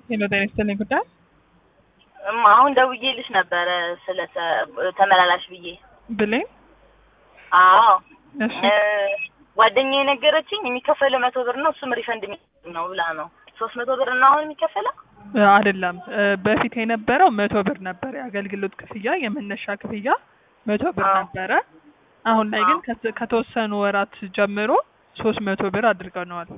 ሄሎ ጤና ይስጥልኝ ጉዳይ እማ አሁን ደውዬልሽ ነበረ ስለ ተ- ተመላላሽ ብዬ። ብሌን አዎ እሺ እ፣ ጓደኛዬ የነገረችኝ የሚከፈለው መቶ ብር ነው እሱም ሪፈንድ የሚያደርግ ነው ብላ ነው። ሶስት መቶ ብር እና አሁን የሚከፈለው እ፣ አይደለም እ፣ በፊት የነበረው መቶ ብር ነበር የአገልግሎት ክፍያ የመነሻ ክፍያ መቶ ብር አዎ። ነበረ አሁን ላይ ግን አዎ። ከት- ከተወሰኑ ወራት ጀምሮ ሶስት መቶ ብር አድርገነዋል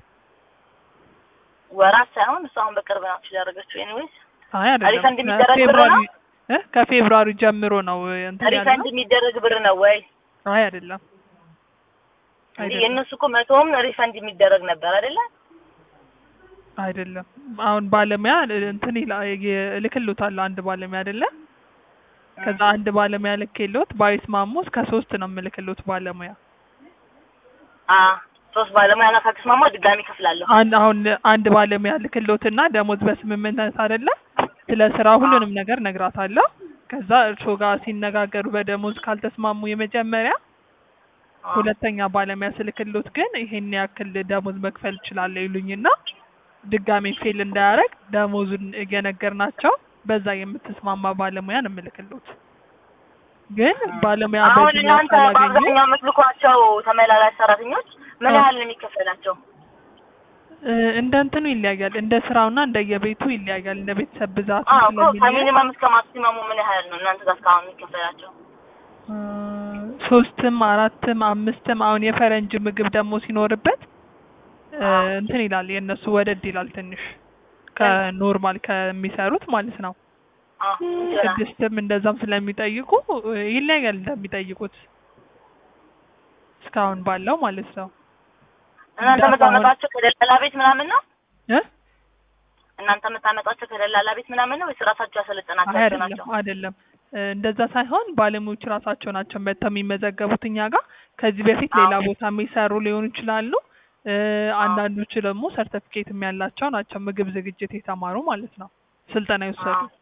ወራት ሳይሆን እሱ አሁን በቅርብ ናቸው ያደረገችው። ኤኒዌይስ አይ አይደለም ሪፈንድ የሚደረግ ብር ከፌብሩዋሪ ነው? እ፣ ከፌብሩዋሪ ጀምሮ ነው እንትን ሪፈንድ ያልነው የሚደረግ ብር ነው ወይ? አይ አይደለም እንዴ አይደለም የእነሱ እኮ መቶም ሪፈንድ የሚደረግ ነበር አይደለ? አይደለም አሁን ባለሙያ እንትን ይላ- የ- እልክልዎታለሁ አንድ ባለሙያ አይደለ ከዛ አንድ ባለሙያ ልኬልዎት ባይስማሙ እስከ ሶስት ነው የምልክልዎት ባለሙያ አ ሶስት ባለሙያ ጋር ከተስማማ ድጋሚ ከፍላለሁ። አንድ አሁን አንድ ባለሙያ ልክልዎትና ደሞዝ በስምምነት አይደለ ስለ ስራ ሁሉንም ነገር ነግራታለሁ ከዛ እርስዎ ጋር ሲነጋገሩ በደሞዝ ካልተስማሙ የመጀመሪያ አ፣ ሁለተኛ ባለሙያ ስልክልዎት ግን ይሄን ያክል ደሞዝ መክፈል እችላለሁ ይሉኝና ድጋሜ ፌል እንዳያደርግ ደሞዙን እየነገርናቸው በዛ የምትስማማ ባለሙያ ነው የምልክልዎት። ግን ባለሙያ አሁን በዚህ እናንተ ካላገኙ በአብዛኛው የምትልኳቸው ተመላላሽ ሰራተኞች ምን አ። ያህል ነው የሚከፈላቸው? እ፣ እንደ እንትኑ ይለያያል፣ እንደ ስራውና እንደ የቤቱ ይለያያል፣ እንደ ቤተሰብ ብዛቱ አዎ እኮ ስለሚለያይ ከሚኒመም እስከ ማክሲመሙ ምን ያህል ነው እናንተ ጋር እስካሁን የሚከፈላቸው? እ፣ ሶስትም አራትም አምስትም አሁን የፈረንጅ ምግብ ደግሞ ሲኖርበት እ፣ አዎ። እንትን ይላል የእነሱ ወደድ ይላል ትንሽ ከኖርማል ከሚሰሩት ማለት ነው። አዎ እንጀራ ስድስትም እንደዛም ስለሚጠይቁ እ፣ ይለያያል እንደሚጠይቁት እስካሁን ባለው ማለት ነው። እናንተ እንዳሁን- የምታመጣቸው ከደላላ ቤት ምናምን ነው? እ? እናንተ የምታመጣቸው ከደላላ ቤት ምናምን ነው ወይስ ራሳቸው አይ ያሰለጠናቸው አይደለም ናቸው? አይደለም እ፣ እንደዛ ሳይሆን ባለሙያዎች ራሳቸው ናቸው መጥተው የሚመዘገቡት እኛ ጋር። ከዚህ በፊት ሌላ አዎ። ቦታ የሚሰሩ ሊሆኑ ይችላሉ። እ፣ አንዳንዶቹ ደግሞ ሰርተፊኬትም ያላቸው ናቸው ምግብ ዝግጅት የተማሩ ማለት ነው ስልጠና የወሰዱ። አዎ።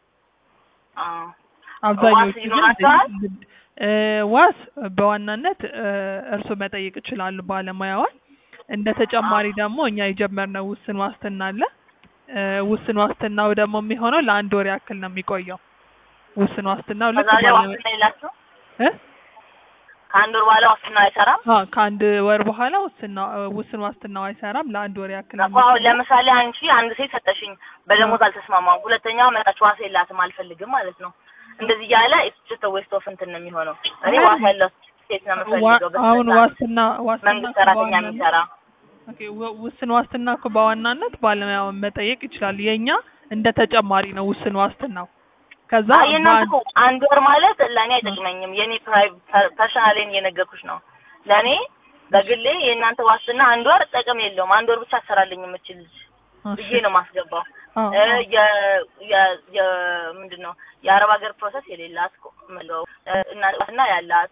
አዎ። አብዛኞቹ ዋስ ግን ይኖራቸዋል? ልድ- እ፣ ዋስ በዋናነት እ፣ እርሶ መጠየቅ ይችላሉ ባለሙያዋን። እንደ ተጨማሪ ደግሞ እኛ የጀመርነው ውስን ዋስትና አለ። እ፣ ውስን ዋስትናው ደግሞ የሚሆነው ለአንድ ወር ያክል ነው የሚቆየው። ውስን ዋስትናው ልክ ከዛ ላይ ባለ ዋስትና የላቸው? እ? ከአንድ ወር በኋላ ዋስትና አይሰራም? አ ከአንድ ወር በኋላ ውስና ውስን ዋስትናው አይሰራም። ለአንድ ወር ያክል ነው እኮ አሁን የሚቆየው። ለምሳሌ አንቺ አንድ ሴት ሰጠሽኝ፣ በደሞዝ አልተስማማም። ሁለተኛው መጣች ዋስ የላትም አልፈልግም ማለት ነው። እንደዚህ እያለ ጀስት ዌስት ኦፍ እንትን ነው የሚሆነው። እኔ ዋስ ያለው ሴት ነው ዋ- የምፈልገው። አሁን በስነ ዋስትና ዋስትና መንግስት እኮ ሰራተኛ በዋናነት- የሚሰራ ኦኬ ው- ውስን ዋስትና እኮ በዋናነት ባለሙያውን መጠየቅ ይችላል። የኛ እንደ ተጨማሪ ነው ውስን ዋስትናው። ከዛ አይ የእናንተ በአንድ- እኮ አንድ ወር ማለት ለእኔ አይጠቅመኝም። የእኔ ፐርሰናሌን እየነገርኩሽ ነው። ለእኔ በግሌ የእናንተ ዋስትና አንድ ወር ጥቅም የለውም። አንድ ወር ብቻ አሰራልኝ የምችል ልጅ እሺ። ብዬ ነው ማስገባው። አዎ፣ እ አዎ። የ የ የ ምንድን ነው የአረብ ሀገር ፕሮሰስ የሌላት እኮ የምለው እ እና ያላት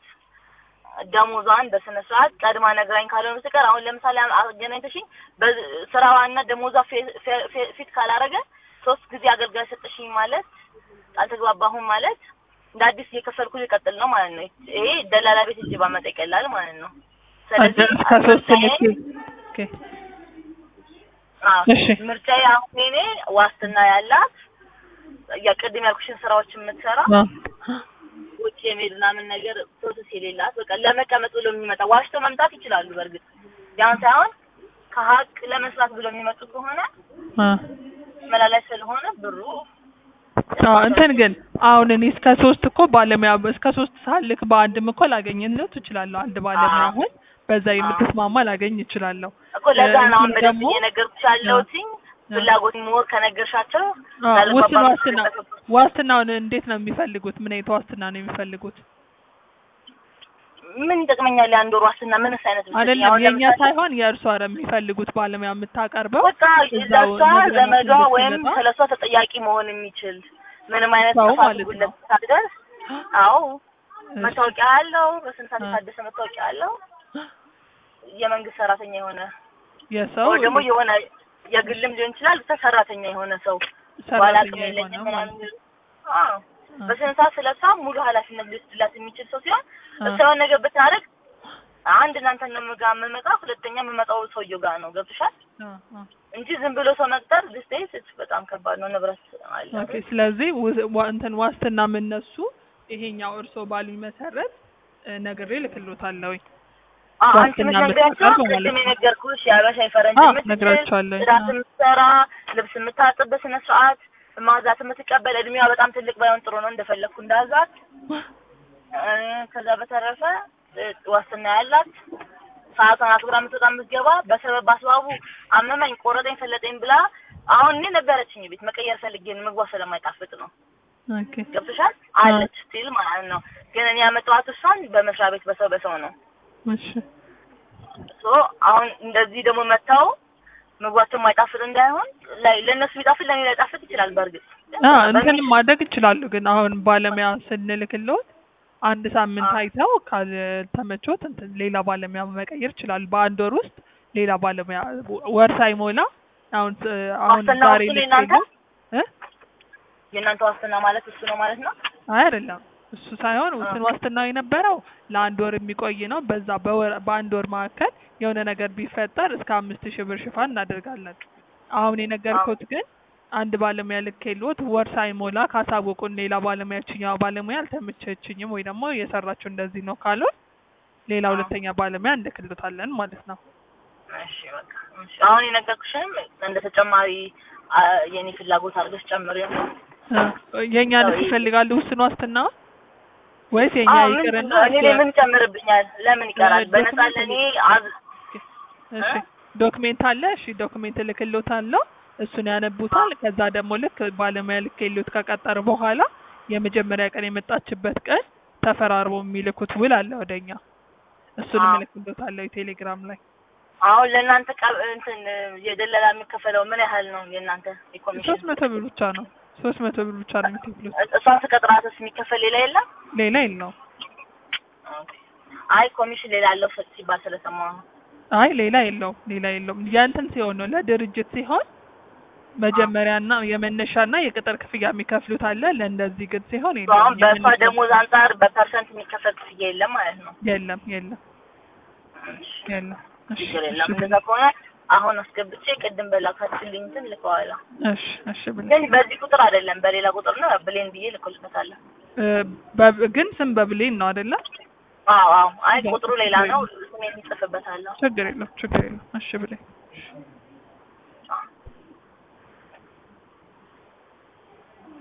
ደሞዟን በስነ ስርዓት ቀድማ ነግራኝ ካልሆነ በስተቀር አሁን ለምሳሌ አ- አገናኝተሽኝ በዝ- ስራዋና ደሞዟ ፌ- ፌ- ፌ- ፊት ካላረገ ሶስት ጊዜ አገልጋይ ሰጠሽኝ ማለት አልተግባባሁም ማለት እንደ አዲስ እየከፈልኩ ሊቀጥል ነው ማለት ነው። ይሄ ደላላ ቤት እጅ ባመጣ ይቀላል ማለት ነው። ስለዚህ እስከ ሶስት ልክ ምርጫዬ- ኦኬ አዎ፣ እሺ። ምርጫዬ አሁን እኔ ዋስትና ያላት የቅድም ያልኩሽን ስራዎች የምትሰራ አ ውጭ የሚሄድ ምናምን ነገር ፕሮሰስ የሌላት በቃ ለመቀመጥ ብሎ የሚመጣ ዋሽተው መምጣት ይችላሉ። በእርግጥ ያን ሳይሆን ከሀቅ ለመስራት ብሎ የሚመጡ ከሆነ አ መላላይ ስለሆነ ብሩ አዎ እንትን ግን አሁን እኔ እስከ ሶስት እኮ ባለሙያ እስከ ሶስት ሳልክ በአንድም እኮ ላገኝለት እችላለሁ። አንድ ባለሙያ አዎ። አሁን በዛ የምትስማማ ላገኝ እችላለሁ። እኮ ለዛ ነው አሁን እንትን በደንብ ደግሞ እየነገርኩሽ ያለሁትኝ ፍላጎት ሞር ከነገርሻቸው አዎ፣ ላልባባ ውስን ዋስትና የምትችልበት ዋስትናውን እንዴት ነው የሚፈልጉት? ምን አይነት ዋስትና ነው የሚፈልጉት? ምን ይጠቅመኛል? የአንድ ወር ዋስትና ምንስ አይነት ብትሰጪኝ? አይደለም አሁን የእኛ ለምሳሌ ሳይሆን የእርሷ ነው የሚፈልጉት ባለሙያ የምታቀርበው በቃ እዛው ለሷ ነግረናት ዘመዷ ወይም እንድትመጣ ስለሷ ተጠያቂ መሆን የሚችል ምንም አይነት ሰው ጥፋት ማለት ጉድለት ነው። ሳትደርስ አዎ እሺ። መታወቂያ አለው በስንት ሰዓት አ። የታደሰ መታወቂያ አለው የመንግስት ሰራተኛ የሆነ የሰው ወይ ደግሞ የሆነ የግልም ሊሆን ይችላል ብቻ ሰራተኛ የሆነ ሰው በኋላ ሰራተኛ አቅም የሆነ የለኝም ማለት ምናምን ነው። አዎ አ። በስነ ስርዓት ስለሷ ሙሉ ኃላፊነት ሊወስድላት የሚችል ሰው ሲሆን አ። እሷ የሆነ ነገር ብታደርግ አንድ እናንተ ነው ጋር የምመጣ ሁለተኛ የምመጣው ሰውየው ጋር ነው ገብቶሻል አ፣ አ። እንጂ ዝም ብሎ ሰው መቅጠር ዲስቴንስ በጣም ከባድ ነው። ንብረት አለ ኦኬ ስለዚህ ው- ዋ- እንትን ዋስትና የምነሱ ይሄኛው እርስዎ ባሉኝ መሰረት እ፣ ነግሬ ልክሎታለሁኝ። አዎ አንቺ ዋስትና የምትነግሪያቸው የምትቀርብ ማለት ቅድም ነው። የነገርኩሽ የአበሻ የፈረንጅ አዎ የምትችል ነግራቸዋለሁ። ጽዳት የምትሰራ ልብስ የምታጥብ በስነ ስርዓት ማዛት የምትቀበል እድሜዋ በጣም ትልቅ ባይሆን ጥሩ ነው እንደፈለግኩ እንዳዛት እ፣ ከዛ በተረፈ እ፣ ዋስትና ያላት ሰዓቷን አክብራ የምትወጣ የምትገባ በሰበብ በአስባቡ አመመኝ፣ ቆረጠኝ፣ ፈለጠኝ ብላ አሁን እኔ ነበረችኝ ቤት መቀየር ፈልጌ ነው ምግቧ ስለማይጣፍጥ ነው ኦኬ ገብቶሻል አለች ስቲል ማለት ነው። ግን እኔ ያመጣኋት እሷን በመስሪያ ቤት በሰው በሰው ነው እሺ ሶ አሁን እንደዚህ ደግሞ መታው ምግባቸው የማይጣፍጥ እንዳይሆን ላይ ለእነሱ ቢጣፍጥ ለእኔ ላይጣፍጥ ይችላል። በእርግጥ አ እንትንም ማድረግ ይችላሉ። ግን አሁን ባለሙያ ስንልክልዎት አንድ ሳምንት አዎ። አይተው ካልተመቾት እንትን ሌላ ባለሙያ መቀየር ይችላሉ። በአንድ ወር ውስጥ ሌላ ባለሙያ ወር ሳይሞላ አሁን እ፣ አሁን ዋስትና ዛሬ እሱ ነው ልክ የእናንተ? እ የእናንተ ዋስትና ማለት እሱ ነው ማለት ነው። አይ አይደለም እሱ ሳይሆን ውስን ዋስትናው የነበረው ለአንድ ወር የሚቆይ ነው። በዛ በወር በአንድ ወር መካከል የሆነ ነገር ቢፈጠር እስከ አምስት ሺህ ብር ሽፋን እናደርጋለን። አሁን የነገርኩት ግን አንድ ባለሙያ ልኬልዎት ወር ሳይሞላ ካሳወቁን ሌላ ባለሙያ ችኛዋ ባለሙያ አልተመቸችኝም ወይ ደግሞ የሰራችው እንደዚህ ነው ካሉን ሌላ አዎ። ሁለተኛ ባለሙያ እንልክልዎታለን ማለት ነው። እሺ በቃ እሺ። አሁን የነገርኩሽም እንደ ተጨማሪ አ፣ የኔ ፍላጎት አድርገሽ ጨምሪ። እ፣ የእኛን አዎ፣ ይፈልጋሉ ውስን ዋስትና ወይስ የኛ አዎ ምን ይቅርና እኔ ላይ ምን ጨምርብኛል? ለምን ይቀራል? እ፣ በነፃ ዶክመንት ለእኔ አዝ እሺ ዶክሜንት አለ። እሺ ዶክሜንት እልክልዎታለሁ። እሱን ያነቡታል። ከዛ ደግሞ ልክ ባለሙያ ልኬልዎት ከቀጠር በኋላ የመጀመሪያ ቀን የመጣችበት ቀን ተፈራርቦ የሚልኩት ውል አለ ወደኛ። እሱንም አዎ። እልክልዎታለሁ ቴሌግራም ላይ። አሁን ለእናንተ ቀ- እንትን የደለላ የሚከፈለው ምን ያህል ነው? የእናንተ የኮሚሽን ሶስት መቶ ብር ብቻ ነው። ሶስት መቶ ብር ብቻ ነው የሚከፍሉት። እሷን ስቀጥራትስ የሚከፈል ሌላ የለም? ሌላ የለውም። አይ ኮሚሽን ሌላ አለው ስ- ሲባል ስለሰማሁ ነው። አይ ሌላ የለውም። ሌላ የለውም። የእንትን ሲሆን ነው ለድርጅት ሲሆን መጀመሪያና የመነሻና የቅጥር ክፍያ የሚከፍሉት አለ። ለእንደዚህ ግን ሲሆን እሱ አሁን የለውም። በእሷ የመነሻ- ደሞዝ አንጻር በፐርሰንት የሚከፈል ክፍያ የለም ማለት ነው። የለም የለም የለም። እሺ ችግር የለም። እሺ እንደዛ ከሆነ አሁን አስገብቼ ቅድም በላካችልኝ እንትን ልከዋለሁ። እሺ እሺ ብለህ ግን በዚህ ቁጥር አይደለም በሌላ ቁጥር ነው ብሌን ብዬ ልኮልበታለሁ። እ፣ በ- ግን ስም በብሌን ነው አይደለ? አዎ አዎ። አይ ቁጥሩ ሌላ ነው። ስሜን ይጽፍበታለሁ። ችግር የለም ችግር የለም። እሺ ብለህ